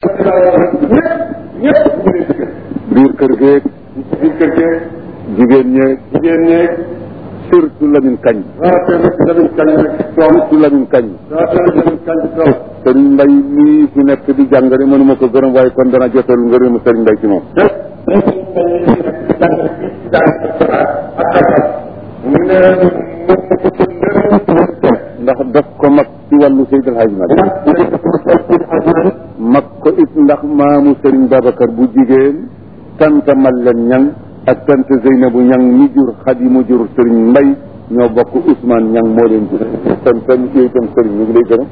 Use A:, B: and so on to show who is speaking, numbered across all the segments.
A: biir kër geeg
B: biir kër geeg
A: jigéen ñeeg
B: jigéen ñeeg
A: surtout Lamine Kañ
B: waaw te nag Lamine Kañ nag doom
A: surtout Lamine Kañ
B: waaw te nag Lamine Kañ doom
A: sëriñ Mbay mii fi nekk di jàngale mënuma ko gërëm waaye kon dana jotal ngërëmu sëriñ Mbay ci moom
B: mu ne
A: ndax daf ko mag ci wàllu Seydi El Hadji Malick mag ko it ndax maamu sëriñ Babacar bu jigéen tanta Mallen Ñang ak tante Zeynabu Ñang mi jur Xadi mu jur sëriñ Mbay ñoo bokk Ousmane Ñang moo leen jur kon kon yooyu itam sëriñ ñu ngi lay gërëm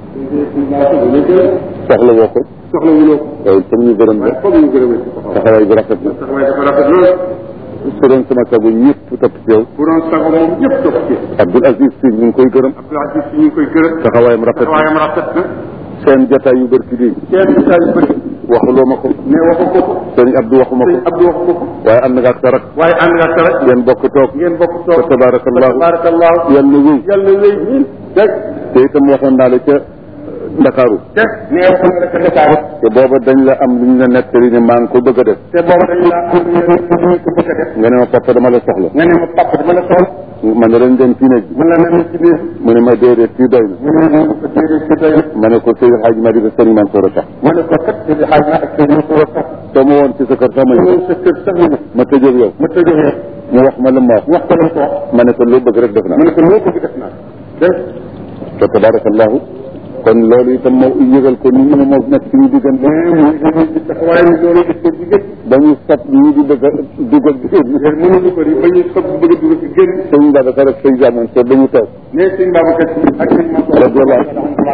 A: soxla woo ko
B: soxla wuloo
A: waaye comme ñu gërëm la
B: waaye foog ñu gërëmee ci taxaw
A: taxawaay bi rafet na
B: taxawaay dafa rafet lool
A: su doon sama sago ñëpp topp ci yow
B: bu doon sago moom ñëpp topp ci
A: Abdoul Aziz Si ñu ngi koy gërëm
B: Abdoul Aziz si ñu ngi koy gërëm
A: taxawaayam rafet na
B: taxawaayam rafet na
A: seen jotaay yu bërki bii
B: kenn saa yu bëri
A: waxuloo ma ko
B: ne waxu ko ko
A: sëriñ Abdou waxuma ko
B: sëñ Abdou waxu ko ko
A: waaye ànd nga ak sa rak
B: waaye ànd nga sa rek
A: ngeen bokk toog
B: ngeen bokk
A: fa
B: toog
A: tabarakallahu
B: tabarakallahu
A: yàlla wéy
B: yàlla wéy ñin dégg
A: te itam waxoon naa la ca Ndakaaru
B: dégg ne waxoon nga rek Dakar
A: te booba dañ la am lu ñu la nettali ne maa ngi ko bëgg a def
B: te booba dañ la am ñu ko bëgg a def
A: nga ne ma papa dama la soxla
B: nga ne ma papa dama la soxla
A: ma ne leen dem fii néeg bi
B: mun la nem ci biir
A: mu ne ma déedéet fii doy na
B: mu ne ma ko déedéet ci doy
A: ma ne ko Seydou Hadj Madi ba sëriñ Mansour a tax
B: mu ne ko kat ci xaaj na ak sëñ ko sax
A: soo ma woon ci sa kër sax ma ñëw
B: ñëw sa kër sax ñu
A: ma tëjee yow
B: ma tëjee yow
A: mu wax ma la ma wax
B: wax ko la ko wax
A: ma ne ko loo bëgg rek def
B: mu
A: naa
B: ne ko loo bëgg def naa dégg
A: te tabarakallahu kon loolu itam moo yëgal ko ni ñu ne moo nekk suñu diggante
B: ci taxawaay bi loolu gis ko jigéen
A: ba ñu sab ñii di bëgg a dugal jigéen
B: mënuñu ko ni ba ñuy sob bëgg a dugg ci génn
A: sëñ Babacar ak sëñ Jamoon so dañu toog
B: ne sëñ Babacar Si ak sëñ Mansour
A: radiyallahu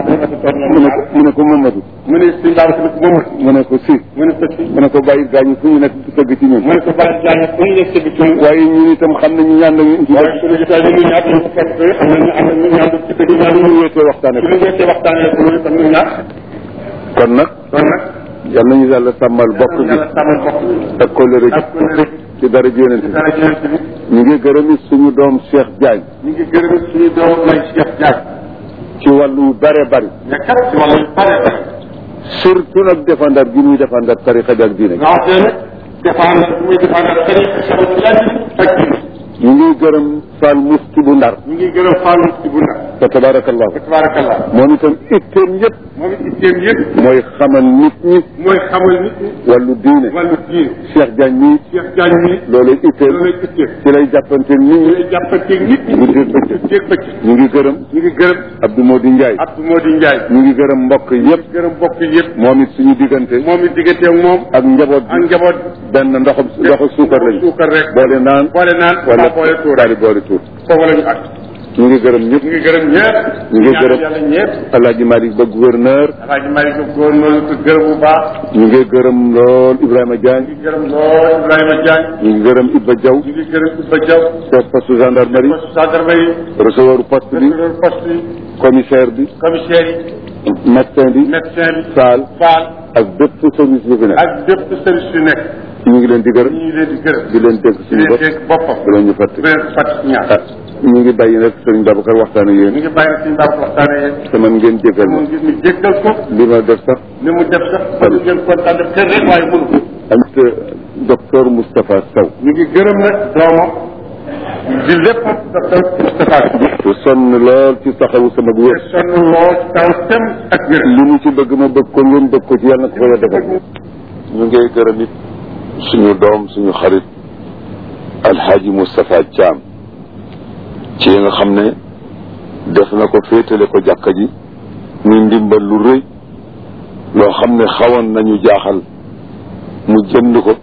A: mu ne ko mu ne ko Mamadou
B: mu ne sëñ Babacar Si moom
A: mu ne ko si
B: mu ne ko si
A: mu ne ko bàyyi gaañu fu ñu nekk di sëgg ci ñun
B: mu ne ko bàyyi jàng fu ñu nekk ci ñun
A: waaye ñun itam xam nañu ñaan nañu ci
B: waaye suñu jotaay bi ñu ñaar ñu ko fekk am nañu am nañu ñaar ci dëgg ñaar
A: ñu wéetee waxtaane
B: ci ñu wéete waxtaanee ko loolu tam ñu ñaar
A: kon nag
B: kon nag
A: yal nañu yàlla sàmmal bokk gi
B: yàlla sàmmal bokk
A: ak kóllëre
B: ak
A: gi
B: ko ne
A: ci dara ji yonent bi
B: dara jënt bi
A: ñu ngi gërëm it suñu doom Cheikh Diagne
B: ñu ngi gërëm suñu doom lay Cheikh Diagne
A: ci wàllu bare bari
B: mais kat ci wàllu bare bare
A: surtout nag défendar gi muy défendar tarixa bi ak diine gi
B: nga xam ne défendre bu muy défendre tariqa sama ci ak diine
A: ñu ngi gërëm Fall Mufti bu Ndar
B: ñu ngi gërëm Fallou ci bu nag
A: fa tabarakallahu
B: tabarakallah
A: moom itam itteem yëpp
B: moom it itteem yëpp
A: mooy xamal nit ñi
B: mooy xamal nit ñi
A: wàllu diine
B: wàllu diine
A: Cheikh Diagne mii
B: Cheikh Diagne mi
A: loolu itteem
B: loolu lay itteem
A: ci lay jàppante nit ñi
B: lay jàppanteeg nit ñi
A: guddeeg bëccëg
B: jéeg bëccëg
A: ñu ngi gërëm
B: ñu ngi gërëm
A: Abdou Modi Ndiaye
B: Abdou Modi Ndiaye
A: ñu ngi gërëm mbokk yëpp
B: gërëm bokk yëpp
A: moom it suñu diggante
B: moom it digganteeg moom
A: ak njaboot
B: ak
A: bi
B: njaboot
A: benn ndoxam ndoxu suukar lañu
B: suukar rek
A: boole naan
B: boole naan
A: wala
B: wala boole tuur
A: daal di boole tuur
B: foofu la ñu àgg
A: ñu ngi gërëm ñëpp
B: ñu ngi gërëm ñëpp
A: ñu ngi gërëm
B: yàlla ñëpp
A: Alaaji Malick ba gouverneur
B: alaaji Malick ko góor noonu ko gërëm bu baax
A: ñu ngi gërëm lool Ibrahima
B: ñu
A: Diagne
B: ngi gërëm lool Ibrahima Diagne
A: ñu ngi gërëm Ibba Diaw
B: ñu ngi gërëm Ibba Diaw
A: chef poste gendarmerie
B: poste gendarmerie
A: receveur poste bi
B: receveur poste yi
A: commissaire bi
B: commissaire yi
A: médecin bi
B: médecin bi
A: saal
B: Fall
A: ak bépp service bu fi nekk
B: ak bépp service yu nekk
A: ñu ngi leen di gërëm
B: ñu ngi leen di gërëm
A: di leen dégg
B: di
A: suñu
B: leen
A: bopp
B: dégg boppam
A: di leen ñu fàtte
B: di leen fàttali ñaar
A: ah ñu ngi bàyyi nag sëriñ Babacar waxtaan ak
B: ñu
A: yéen
B: ngi bàyyi suñu baax waxtaanee yéen
A: te man ngeen jégal ma
B: mu ngi ñu jéggal ko
A: li ma def sax
B: li mu def sax ba ñu ngeen kontaan def kër rek waaye mënu ko
A: ak docteur Moustapha Sow
B: ñu ngi gërëm nag doomam di lépp docteur Moustapha
A: te sonn lool ci taxawu sama
B: te
A: wér
B: sonn lool ci taw tem ak wér
A: li mu ci bëgg ma bëgg ko ngeen bëgg ko ci yàlla na ko koy defal ñu ngi gërëm it suñu doom suñu xarit alxaaji Moustapha Thiam ci nga xam ne def na ko féetale ko jàkka ji muy ndimbal lu rëy loo xam ne xawoon nañu jaaxal mu jënd ko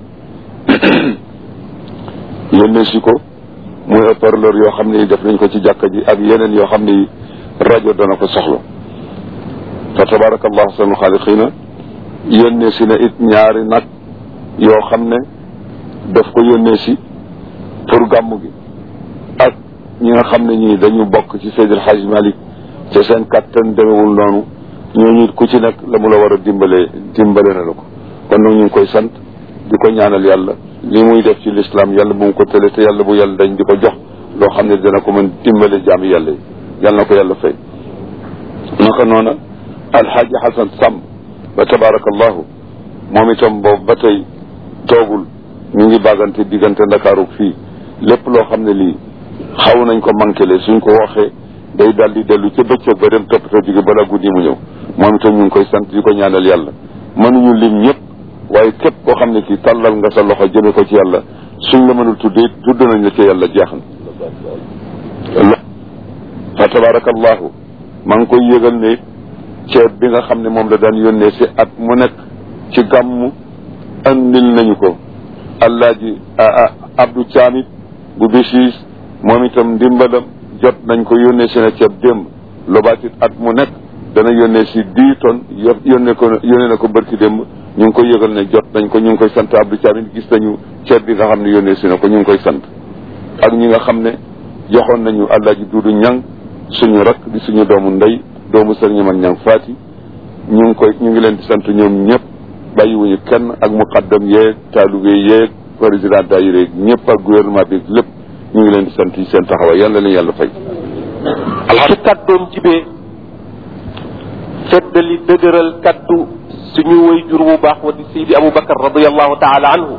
A: yónnee si ko muy haut-parleur yoo xam ne def nañ ko ci jàkka ji ak yeneen yoo xam ne rajo dana ko soxla fa tabarakallahu ahsanul xaaliqiina yónnee si na it ñaari nag yoo xam ne daf ko yónnee si pour gàmmu gi ak ñi nga xam ne ñii dañu bokk ci Seydil Hadj Malick te seen kattan demewul noonu ñooñu ku ci nekk la mu la war a dimbalee dimbale na la ko kon nag ñu ngi koy sant di ko ñaanal yàlla li muy def ci lislaam yàlla bu mu ko tële te yàlla bu yàlla dañ di ko jox loo xam ne dina ko mën dimbale jaami yàlla yi yàlla na ko yàlla fay naka noona alxaaji xasan sàmm ba tabarakallahu moom itam boobu ba tey toogul ñu ngi bàggante diggante ndakaaru fii lépp loo xam ne lii xaw nañ ko manqué suñ ko waxee day daal di dellu ca bëccëg ba dem toppatoo jóge bala guddi mu ñëw moom itam ñu ngi koy sant di ko ñaanal yàlla mënuñu lim ñëpp waaye képp koo xam ne kii tàllal nga sa loxo jëme ko ci yàlla suñ la mënul tuddee tudd nañ la ci yàlla jeex na fa tabarakallahu maa ngi koy yëgal ne ceeb bi nga xam ne moom la daan yónnee si at mu nekk ci gàmmu andil nañu ko allaaji abdou caamit bu bisiis moom itam ndimbalam jot nañ ko yónnee si na ceeb démb lobaatit at mu nekk dana yónnee si dix tonnes yónnee ko yónnee na ko bërki démb ñu ngi koy yëgal ne jot nañ ko ñu ngi koy sant abdou caamit gis nañu ceeb bi nga xam ne yónnee si na ko ñu ngi koy sant ak ñi nga xam ne joxoon nañu allaaji duudu ñang suñu rak di suñu doomu ndey doomu sëriñ mag ñang faati ñu ngi koy ñu ngi leen di sant ñoom ñëpp bàyyiwuñu kenn ak muqaddam yeeg taalube yeeg président daayira yeeg ñëpp ak gouvernement bi lépp ñu ngi leen di sant yi seen taxawaay yàlla leen yàlla fay
C: su kàddoom jibee feddali dëgëral kaddu suñu way jur bu baax wa di Seydi Aboubacar radiallahu taala anhu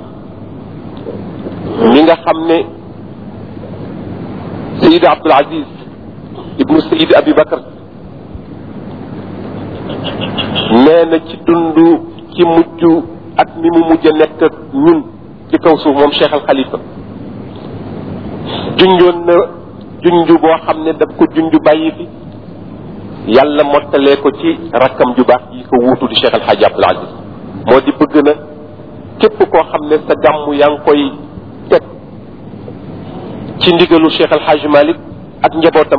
C: mi nga xam ne Seydi Abdul Aziz ibnu Seydi Abi Bakar nee na ci dund ci mujj ak mi mu mujj a nekk ak ñun ci kaw suuf moom Cheikh Al Khalifa junjoon na junj boo xam ne daf ko junj bàyyi fi yàlla mottalee ko ci rakkam ju baax yi ko wuutu di Cheikh El Hadj Abdoul Aziz moo di bëgg na képp koo xam ne sa gàmm yaa ngi koy teg ci ndigalu Cheikh El Hadj Malick ak njabootam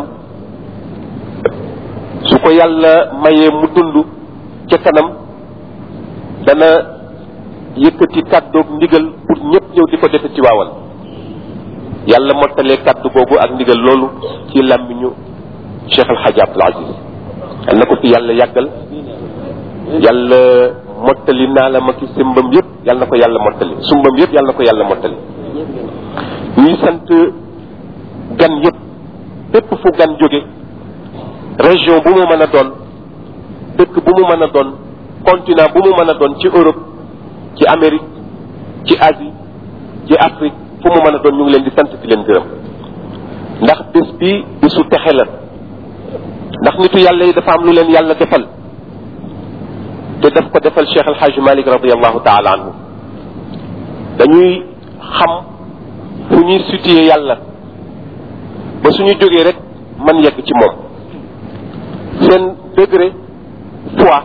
C: su ko yàlla mayee mu dund ca kanam dana yëkkati kàddoog ndigal pour ñëpp ñëw di ko defe ci waawal yàlla mottalee kàddu boobu ak ndigal loolu ci làmmiñu Cheikh El Hadj Abdoul Aziz yal na ko fi yàlla yàggal yàlla mottali naa la ma ki simbam yëpp yal na ko yàlla mottali sumbam yëpp yal na ko yàlla mottali ñuy sant gan yëpp bépp fu gan jóge région bu mu mën a doon dëkk bu mu mën a doon continent bu mu mën a doon ci Europe ci Amérique ci Asie ci Afrique fu mu mën a doon ñu ngi leen di sant di leen gërëm ndax bés bi bésu texe la ndax nitu yàlla yi dafa am lu leen yàlla defal te daf ko defal Cheikh El Hadj Malick radiallahu taala anhu dañuy xam fu ñuy situé yàlla ba suñu jógee rek man yegg ci moom seen degré foi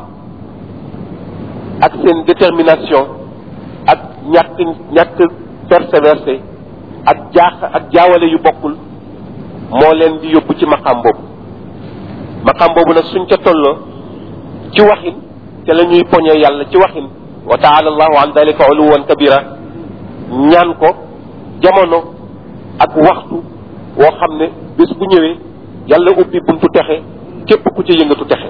C: ak seen détermination ak ñàkk ñàkk persévéré ak jaax ak jaawale yu bokkul moo leen di yóbbu ci maqam boobu maqam boobu nag suñ ca tolloo ci waxin te la ñuy poñee yàlla ci waxin wa taala allahu an dalika uluwan kabira ñaan ko jamono ak waxtu woo xam ne bés bu ñëwee yàlla ubbi buntu texe képp ku ci yëngatu texe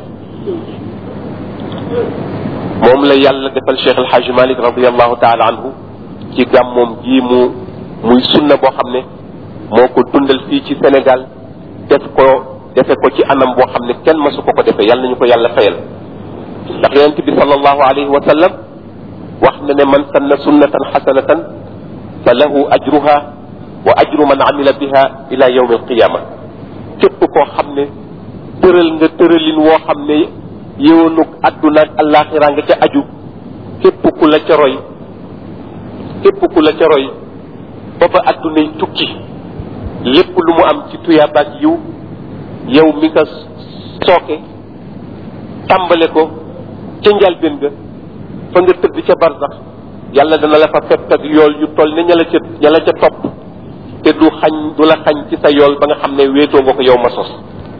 C: moom la yàlla defal Cheikh El Hadj Malick radiallahu taala anhu ci gàmmoom gii mu muy sunna boo xam ne moo ko dundal fii ci Sénégal def ko defe ko ci anam boo xam ne kenn masu ko ko defee yàlla nañu ko yàlla fayal ndax yonent bi sallallahu alayhi wa sallam wax na ne man sanna sunnatan xasanatan fa lahu ajruha wa ajru man amila biha ila yawmi alqiyama képp koo xam ne tëral nga tëralin woo xam ne yëwanug àdduna ak àllaaxira nga ca aju képp ku la ca roy képp ku la ca roy ba ba àddunay tukki lépp lu mu am ci tuyaabaak yiw yow mi ko sooke tàmbale ko ca njalbeen ga fa nga tëdd ca barsax yàlla dana la fa fekk ak yool yu toll ne ña la ca ña la ca topp te du xañ du la xañ ci sa yool ba nga xam ne wéetoo nga ko yow ma sos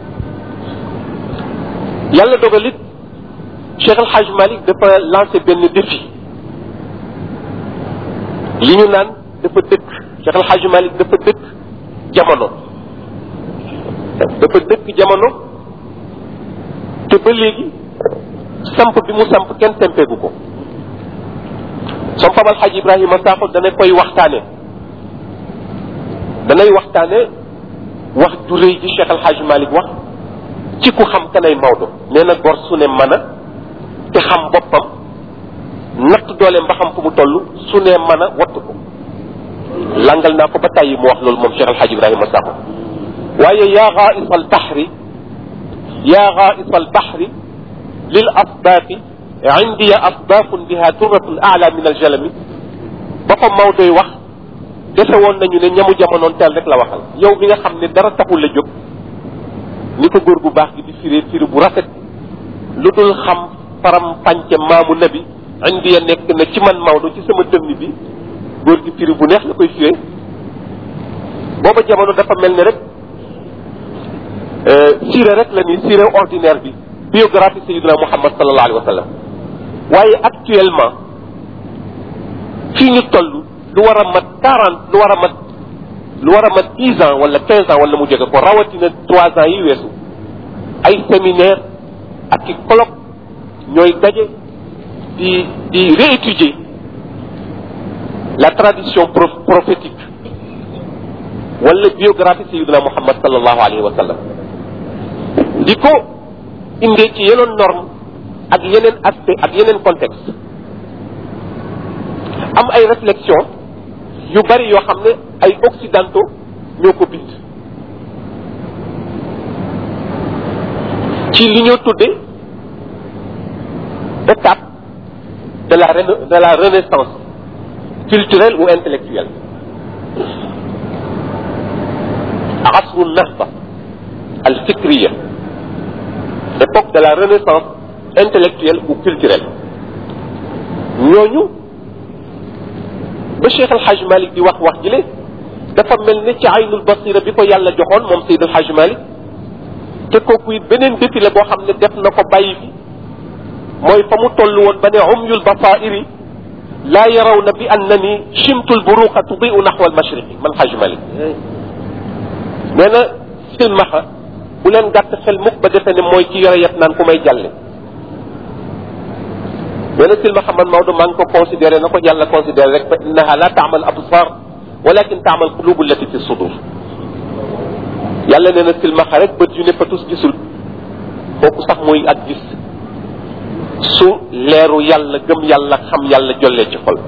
C: yàlla dogal it Cheikh El Hadj Malick dafa lancé benn défi li ñu naan dafa dëkk Cheikh El Hadj Malick dafa dëkk jamono dafa dëkk jamono te ba léegi samp bi mu samp kenn sempeegu ko som fabal xaj Ibrahima Sakho dana koy waxtaane danay waxtaane wax ju rëy ji Cheikh El Hadj Malick wax ci ku xam kanay Maodo nee na gor su ne mën a te xam boppam natt dooleem ba xam fu mu toll su nee mën a wattu ko langal naa ko ba tàyyi mu wax loolu moom Cheikh Alhaji Ibrahima Sakho waaye yaa xaais al baxri yaa xaais al baxri lil asdaafi indiya asdaafun biha turratun ala min aljalami ba fa Maodoy wax defe woon nañu ne ñamu jamonoon teel rek la waxal yow mi nga xam ne dara taxul la jóg ni ko góor bu baax gi di firee firi bu rafet lu dul xam faram pànce maamu nabi indiya nekk na ci man Maodo ci sama dënn bi góor gi firi bu neex la koy firee booba jamono dafa mel ni rek siire rek la ni siire ordinaire bi biographie Sayyidina Muhammad sallallahu alayhi wa sallam waaye actuellement fii ñu toll lu war a mat quarante lu war a mat lu war a mat dix ans wala quinze ans wala mu jege ko rawatina trois ans yi weesu ay séminaire ak i colloque ñooy daje di di réétudier la tradition prophétique wala biographie Sayyidina Muhammad sallallahu alayhi wa sallam di ko indee ci yeneen norme ak yeneen aspect ak yeneen contexte am ay réflexion yu bari yoo xam ne ay occidentaux ñoo ko bind ci li ñoo tuddee étape de la de la renaissance culturelle ou intellectuelle asru nahda al fikriya époque de la renaissance intellectuelle ou culturelle ñooñu ba Cheikh El Hadj Malick di wax wax jile dafa mel ne ci aynul basira bi ko yàlla joxoon moom Seydou El Hadj Malick te kooku it beneen défilé boo xam ne def na ko bàyyi fi mooy fa mu toll woon ba ne umyul basairi laa yaraw na bi annani chimtul buruqa tudiu naxwa al mashriqi man Hadj Malick nee na silmaxa bu leen gàtt xel mukk ba defe ne mooy ki yore yet naan ku may jàlle nee na silmaxa man Maodo maa ngi ko considéré na ko yàlla considéré rek fa innaha la taamal absar walakin taamal qulubu allati fi sudur yàlla nee na silmaxa rek bët yu ne fa tus gisul kooku sax mooy ak gis su leeru yàlla gëm yàlla xam yàlla jollee ci xol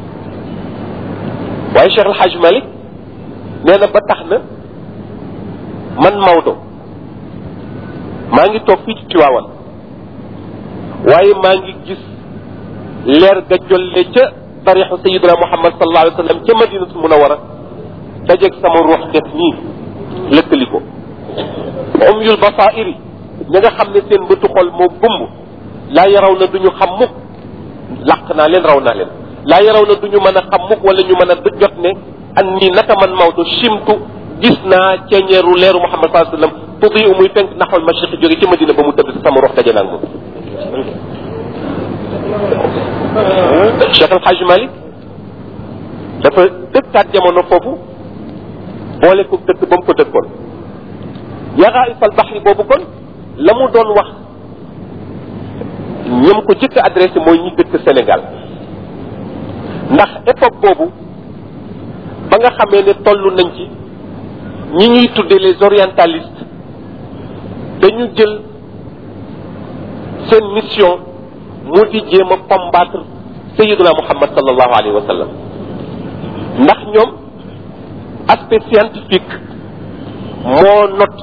C: waaye Cheikh El Hadj Malick nee na ba tax na man Maodo maa ngi toog fii ci Tiwaawan waaye maa ngi gis leer ga jolle ca tarixu sayidina Muhammad sallallahu alayhi wa sallam ca madinatul munawara dajeeg sama ruux def nii lëkkali ko umyul basairi ña nga xam ne seen bëtu xol moo gumb laa yaraw na duñu xam mukk làq naa leen raw naa leen laa yaraw na duñu mën a xam mukk wala ñu mën a jot ne an nii naka man Maodo chimtu gis naa ceeñeeru leeru Muhammad sallallahu alayhi wa sallam tudi u muy fenk naxwal mashriqi jóge ci madina ba mu tëdd sama ruux daje naag moom Cheikh El Hadj Malick dafa dëkkaat jamono foofu boole ko dëkk ba mu ko dëkkoon yaraa ifal baxri boobu kon la mu doon wax ñoom ko jëkk adressé mooy ñi dëkk Sénégal ndax époque boobu ba nga xamee ne toll nañ ci ñi ñuy tuddee les orientalistes dañu jël seen mission mu di jéem a combattre Sayyiduna Muhammad sallallahu alayhi wa sallam ndax ñoom aspect scientifique moo not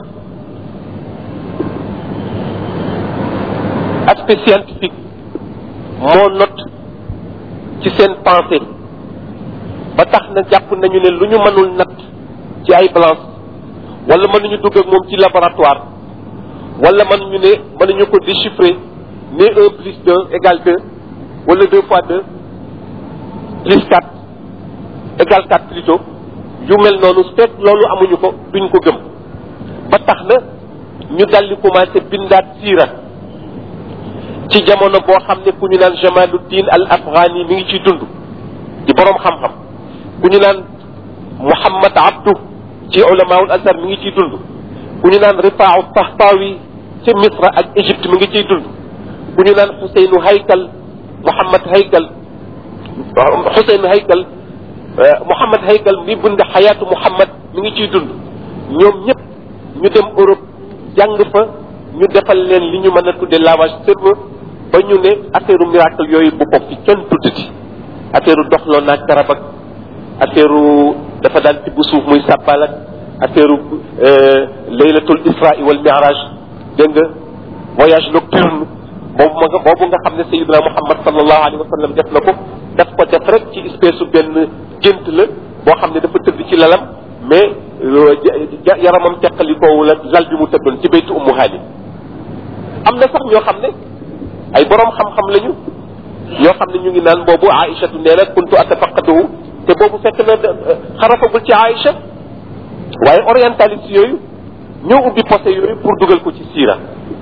C: aspect scientifique moo not ci seen pensée ba tax na jàpp nañu ne lu ñu mënul natt ci ay balance wala mënuñu dugg ak moom ci laboratoire wala mënuñu ne mënuñu ko déchiffrer ne un plus deux égale deux wala deux fois deux plus quatre égale quatre plutôt yu mel noonu fekk loolu amuñu ko duñ ko gëm ba tax na ñu daldi commencé bindaat siira ci jamono boo xam ne ku ñu naan Jamaluddin al Afghani mi ngi ciy dund di boroom xam-xam ku ñu naan Muhammad Abdu ci ulamaul azhar mi ngi ciy dund ku ñu naan Rifaahu Tahtawi ci Misra ak Égypte mi ngi ciy dund ku ñu naan Xuseynu Haykal Muhammad Haykal Xuseynu Haykal Muhammad Haykal mi bind xayaatu Muhammad mi ngi ciy dund ñoom ñëpp ñu dem Europe jàng fa ñu defal leen li ñu mën a tudde lavage cerveau ba ñu ne affaire miracle yooyu bu ko fi kenn tuddati affaire doxloo naag garab ak affaire dafa daan tibb suuf muy sàbbal ak affaire laylatul isra wal mi'raj dégg nga voyage nocturne boobu ma nga boobu nga xam ne sayidina muhammad sallallahu alayhi wa sallam def na ko daf ko def rek ci espèce su benn gént la boo xam ne dafa tëdd ci lalam mais yaramam teqalikoowu la lal bi mu tëddoon ci baytu ummu haani am na sax ñoo xam ne ay borom xam-xam lañu ñoo xam ne ñu ngi naan boobu aïchatu nee na kuntu atafaqaduhu te boobu fekk na xarafagul ci aïcha waaye orientaliste yooyu ñoo ubbi posé yooyu pour dugal ko ci siira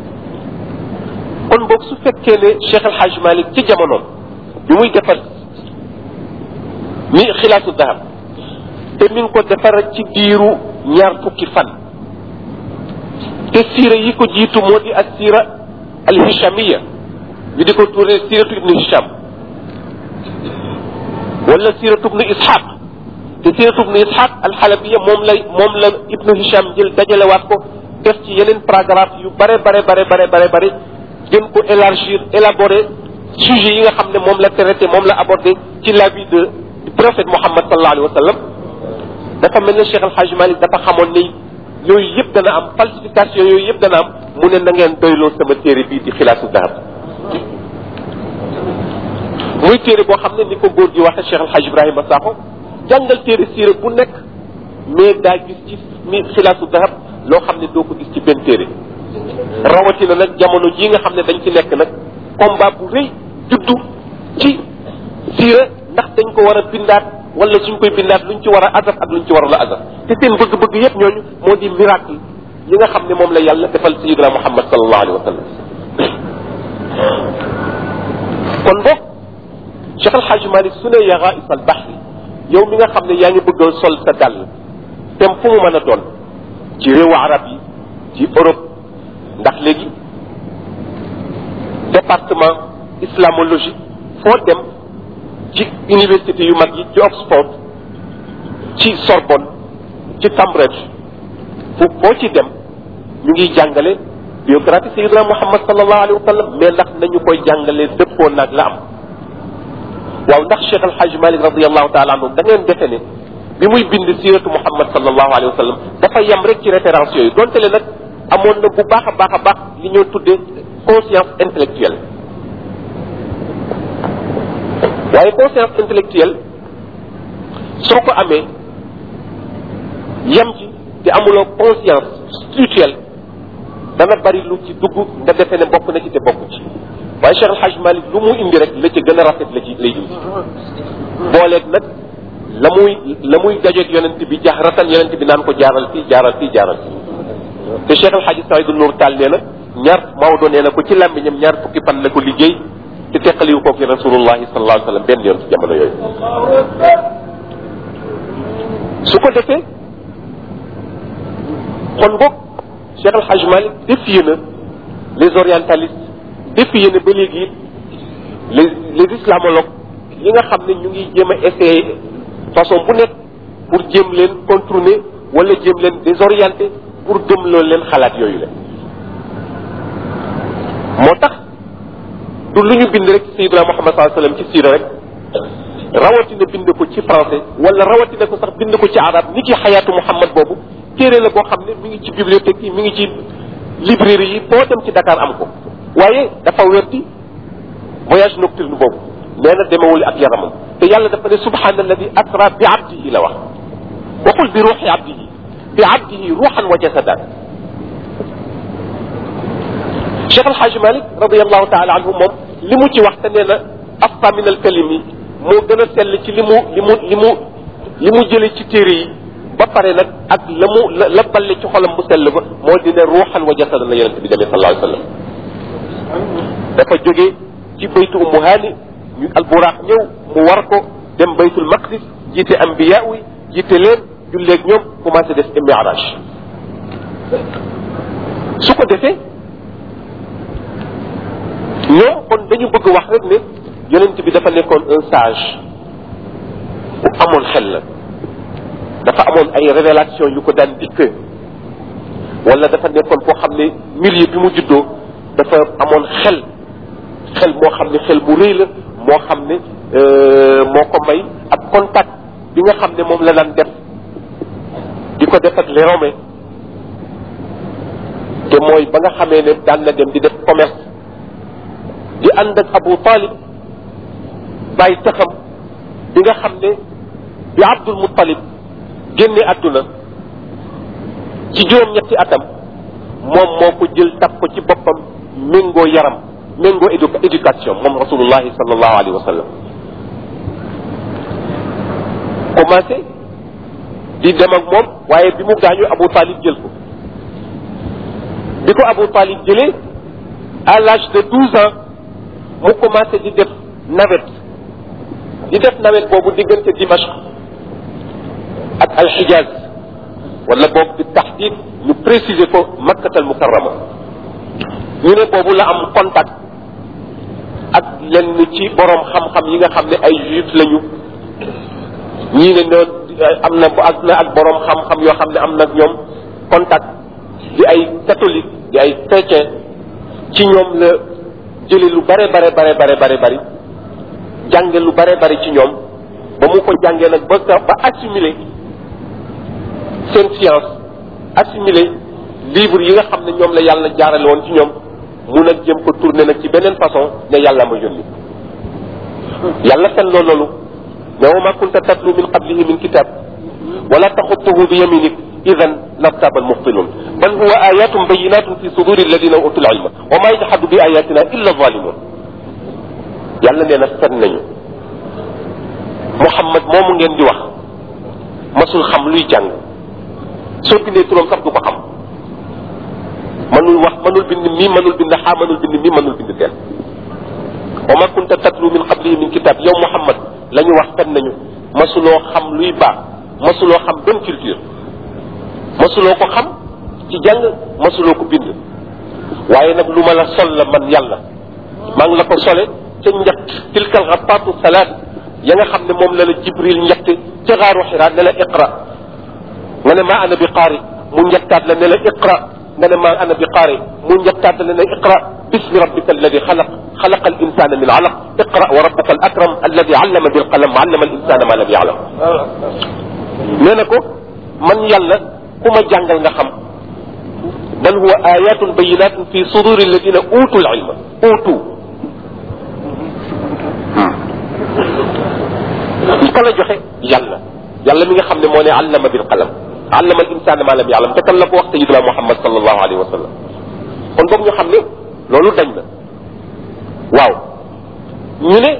C: kon boog su fekkee ne Cheikh El Hadj Malick ci jamonoom bi muy defar ni xilaasu dahab te mi ngi ko defar ci diiru ñaar fukki fan te siira yi ko jiitu moo di ak siira al hishamiya ñu di ko tuuree siiratu ibnu hisham wala siiratu ibnu ishaq te siiratu ibnu ishaq al xalabiya moom la moom la ibnu hisham jël dajalewaat ko def ci yeneen paragraphe yu bare bare bare bare bare bare gën ko élargir élaborer sujet yi nga xam ne moom la traité moom la abordé ci la vie de du prophète Mohammed sallallahu alayhi wa sallam dafa mel ne Cheikh El Hadj Malick dafa xamoon ni yooyu yëpp dana am falsification yooyu yëpp dana am mu ne na ngeen doyloo sama téere bii di xilaasu dahab muy téere boo xam ne ni ko góor gi waxe Cheikh El Hadj Ibrahima Sakho jàngal téere siira bu nekk mais daa gis ci mi xilaasu dahab loo xam ne doo ko gis ci benn téere rawatina nag jamono jii nga xam ne dañ ci nekk nag combat bu rëy juddu ci siira ndax dañ ko war a bindaat wala suñ koy bindaat luñ ci war a azaf ak luñ ci warul a azaf te seen bëgg-bëgg yépp ñooñu moo di miracle yi nga xam ne moom la yàlla defal sayidina muhammad sallallahu alayhi wa sallam kon boog Cheikh El Hadj Malick su ne yaga isal bahri yow mi nga xam ne yaa ngi bëgg a sol sa dàll tem fu mu mën a doon ci réewu arab yi ci Europe ndax léegi département islamologie foo dem ci université yu mag yi ci Oxford ci Sorbonne ci Cambridge fu foo ci dem ñu ngi jàngale biographie Sayyidina Muhammad sallallahu alayhi wa sallam mais ndax nañu koy jàngale dëppoo nag la am waaw ndax Cheikh El Hadj Malick radiallahu taala anhu da ngeen defe ne bi muy bind siratu Muhammad sallallahu alayhi wa sallam dafa yem rek ci référence yooyu donte le nag amoon na bu baax a baax a baax li ñoo tuddee conscience intellectuelle waaye conscience intellectuelle soo ko amee yem ci te amuloo conscience spirituelle dana bari lu ci dugg nga defee ne bokk na ci te bokk ci waaye Cheikh El Hadj Malick lu mu indi rek la ca gën a rafet la ci lay indi booleeg nag la muy la muy dajeeg yonent bi jaxratan yonent bi naan ko jaaral fii jaaral fii jaaral fii te Cheikh El Hadj Saïdou Nour Tall nee na ñaar Maodo nee na ko ci làmmiñam ñaar fukki fan la ko liggéey te teqaliwu koog rasulullahi sallallahu alayhi wa sallam benn yoon ci jamono yooyu su ko defee kon boog Cheikh El Hadj Malick défié na les orientalistes défié na ba léegi it les les islamologues yi nga xam ne ñu ngi jéem a essayer façon bu nekk pour jéem leen contourner wala jéem leen désorienter pour gëm loolu leen xalaat yooyu la moo tax du lu ñu bind rek ci Sayyidina Muhammad sallallahu alayhi wasallam ci siira rek rawatina bind ko ci français wala rawatina ko sax bind ko ci arab ni ki xayaatu Muhammad boobu téere la boo xam ne mi ngi ci bibliothèque yi mi ngi ci librairie yi boo dem ci Dakar am ko waaye dafa weddi voyage nocturne boobu nee na demewul ak yaramam te yàlla dafa ne subhaanalladi asra bi abdihi la wax waxul bi ruuxi abdihi bi abdihi ruuxan wa jasadan Cheikh El Hadj Malick radiallahu taala anhu moom li mu ci wax te nee na afta min al kalimi moo gën a sell ci li mu li mu li mu li mu jële ci téere yi ba pare nag ak la mu la la balle ci xolam bu sell ba moo di ne ruuxan wa jasadan la yonente bi demee sallallahu alayhi wa sallam dafa jóge ci baytu ummu haani ñu alburaax ñëw mu war ko dem baytul maqdis jiite ambiya yi jiite leen julleeg ñoom commencé def mi'raj su ko defee ñoom kon dañu bëgg wax rek ne yonent bi dafa nekkoon un sage bu amoon xel la dafa amoon ay révélation yu ko daan dikk wala dafa nekkoon koo xam ne milieu bi mu juddoo dafa amoon xel xel moo xam ne xel mu rëy la moo xam ne moo ko may ak contact bi nga xam ne moom la daan def di ko def ak les Romains te mooy ba nga xamee ne daan na dem di def commerce di ànd ak Abu Talib bàyyi taxam bi nga xam ne bi Abdul Muttalib génne àdduna ci juróom-ñetti atam moom moo ko jël taf ko ci boppam méngoo yaram méngoo édu éducation moom rasulullahi sallallahu alayhi wa sallam commencé di dem ak moom waaye bi mu gaañu Abu Talib jël ko bi ko Abu Talib jëlee à l'âge de douze ans mu commencé di def navette di def navette boobu diggante Dimashq ak alxijaz wala boog bi taxdid ñu préciser ko makkatal mukarrama ñu ne boobu la am contact ak lenn ci borom xam-xam yi nga xam ne ay juif lañu ñii ne noon am na ak na ak borom xam-xam yoo xam ne am na ñoom contact di ay catholique di ay chrétien ci ñoom la jële lu bare bare bare bare bare bari jànge lu bare bari ci ñoom ba mu ko jàngee nag ba ba assimiler seen science assimiler livre yi nga xam ne ñoom la yàlla jaarale woon ci ñoom mu nag jëm ko tourner nag ci beneen façon ne yàlla ma yónni yàlla fen loolu loolu ne wa ma kunta tatlu min qablihi min kitab wala taxutuhu bi yaminik idan lartaba almubtilun bal huwa ayatun bayinatun fi suduri alladina utul ilma wa ma yajhadu bi ayatina illa zalimun yàlla nee na fen nañu Muhammad moomu ngeen di wax masul xam luy jàng soo bindee turam sax du ko xam mënul wax mënul bind mii mënul bind xaa mënul bind mii mënul bind teel wa ma kunta tatlu min qablihi min kitab yow Muhammad la ñu wax fen nañu masuloo xam luy baax masuloo xam benn culture masuloo ko xam ci jàng masuloo ko bind waaye nag lu ma la sol la man yàlla maa ngi la ko sole ca njett tilkal xapaatu salaat ya nga xam ne moom la la jibril njett ca xaaru xiraa ne la iqra nga ne maa ana bi qaari mu njettaat la ne la iqra nga ne maa ana bi qaari mu njettaat la ne la iqra bismi rabbika alladi xalaq xalaqa al insana min alaq iqra wa rabbuka al akram alladi allama bil qalam allama al insana ma lam yaalam nee na ko man yàlla ku ma jàngal nga xam bal huwa ayatun bayinatun fi suduri alladina utul ilma utu ka la joxe yàlla yàlla mi nga xam ne moo ne allama bil qalam allama al insana ma lam yaalam te kan la ko wax sayiduna muhammad sallallahu alayhi wa sallam kon boog ñu xam ne loolu dañ na waaw ñu ne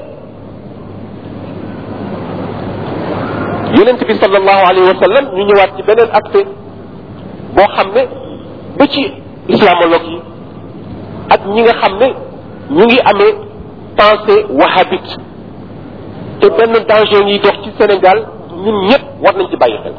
C: yonent bi sallallahu alayhi wa sallam ñu ñëwaat ci beneen aspect boo xam ne ba ci islamologue yi ak ñi nga xam ne ñu ngi amee pensée wahhabite te benn danger ngi dox ci Sénégal ñun ñëpp war nañ ci bàyyi xel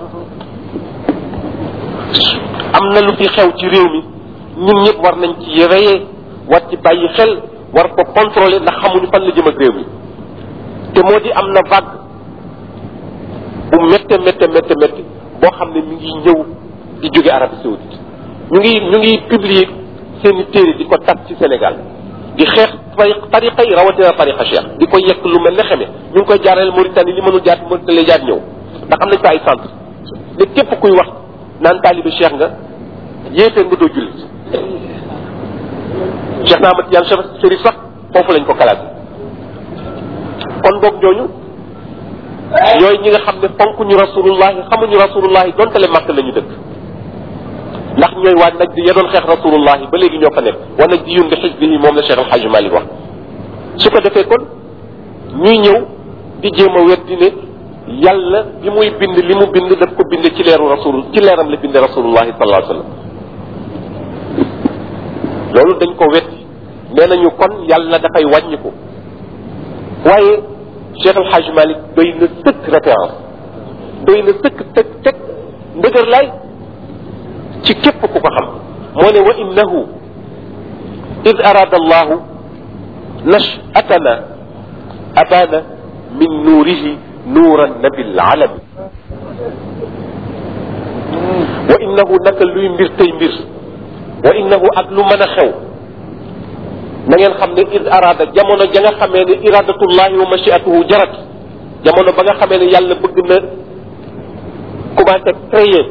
C: am na lu fi xew ci réew mi ñun ñëpp war nañ ci reyee war ci bàyyi xel war ko contrôler ndax xamuñu fan la jëm ak réew mi te moo di am na vague bu métte métte métte métte boo xam ne mi ngi ñëw di jóge Arabie Saoudite ñu ngi ñu ngi publier seeni téere di ko tas ci Sénégal di xeex tariqa yi rawatina tariqa cheikh di ko yekk lu mel ne xeme ñu ngi koy jaarale Mauritanie li mënul jaar Mauritanie lay jaar ñëw ndax am nañ fa ay centre ne képp kuy wax naan taalibe cheikh nga yéefee nga doo jullit cheikh na Ahmad Tijaan Chérif sax foofu lañ ko kalaat kon boog ñooñu yooyu ñi nga xam ne fonk ñu rasulullahi xamuñu rasulullahi donte le màkk la ñu dëkk ndax ñooy waa nag di ya doon xeex rasulullahi ba léegi ñoo fa nekk wa nag di yun bi xisbihi moom la Cheikh El Hadj Malick wax su ko defee kon ñuy ñëw di jéem a weddi ne yàlla bi muy bind li mu bind daf ko bind ci leeru rasul ci leeram la bind rasulullahi sallallahu alayhi wa sallam loolu dañ ko weddi nee nañu kon yàlla dafay wàññiku waaye Cheikh El Hadj Malick doy na sëkk référence doy na sëkk teg teg ndëgër lay ci képp ku ko xam moo ne wa innahu id arada allahu nashatana abana min nuurihi nuuran nabil alami wa innahu naka luy mbir tey mbir wa innahu ak lu mën a xew na ngeen xam ne id arada jamono ja nga xamee ne iradatullahi wa machiatuhu jarat jamono ba nga xamee ne yàlla bëgg na commencé créer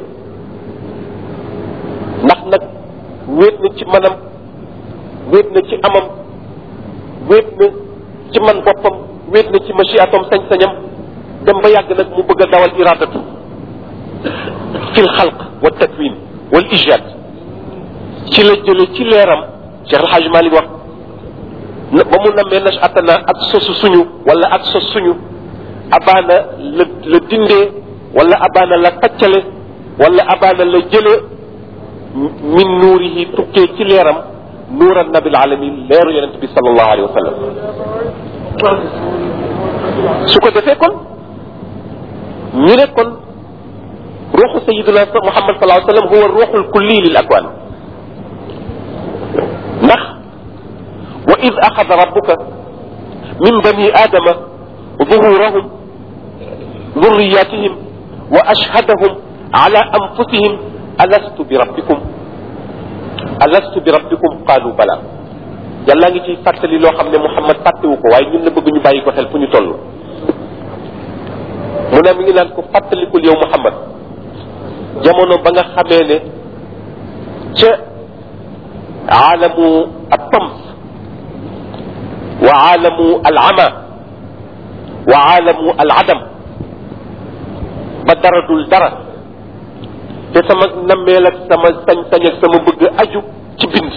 C: ndax nag wéet na ci manam wéet na ci amam wéet na ci man boppam wéet na ci machiatom sañ-sañam dem ba yàgg nag mu bëgg a dawal iradatu fi l xalq wa takwin wal ijad ci la jële ci leeram Cheikh El Hadj Malick wax ba mu nammee nashatana ak sosu suñu wala ak sos suñu abaana la la dindee wala abaana la taccale wala abaana la jële min nuurihi tukkee ci leeram nuuran nabil alamin leeru yonent bi sallallahu alayhi wa sallam su ko defee kon ñu ne kon ruuxu sayiduna muhammad sallallahu alayhi wa sallam huwa ruuxul kulli lil akwan ndax wa id axada rabbuka min bani aadama ظهورهم ذرياتهم وأشهدهم على أنفسهم ألست بربكم ألست بربكم قالوا بلى yàlla ngi ciy fàttali loo xam ne Muhammad fàttewu ko waaye ñun la bëgg ñu bàyyi ko xel fu ñu toll mu ne mi ngi naan ko fàttalikul yow Muhammad jamono ba nga xamee ne ca aalamu at-tams wa aalamu al-ama wa aalamu al-adam ba dara dul dara te sama nammeel ak sama sañ-sañ ak sama bëgg aju ci bind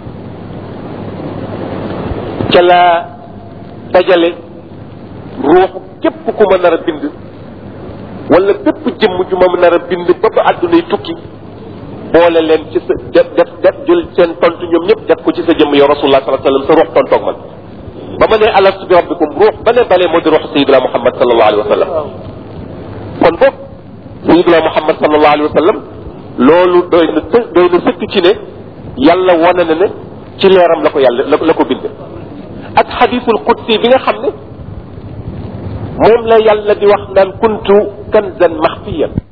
C: ca la dajale ruuxu képp ku ma nar a bind wala bépp jëmm ju ma nar a bind ba ba àddunay tukki boole leen ci sa def def def jël seen tontu ñoom ñëpp def ko ci sa jëmm yow rasulullah sallallahu alayhi wa sallam sa ruux tontoog man ba ma ne alastu bi rabbikum ruux ba ne balee moo di ruux sayiduna muhammad sallallahu alayhi wa sallam kon boog sayiduna muhammad sallallahu alayhi wa sallam loolu doy na të doy na sëkk ci ne yàlla wane na ne ci leeram la ko yàlla la ko bind ak xadisul qudsi bi nga xam ne moom la yàlla di wax naan kuntu kanzan maxfiyan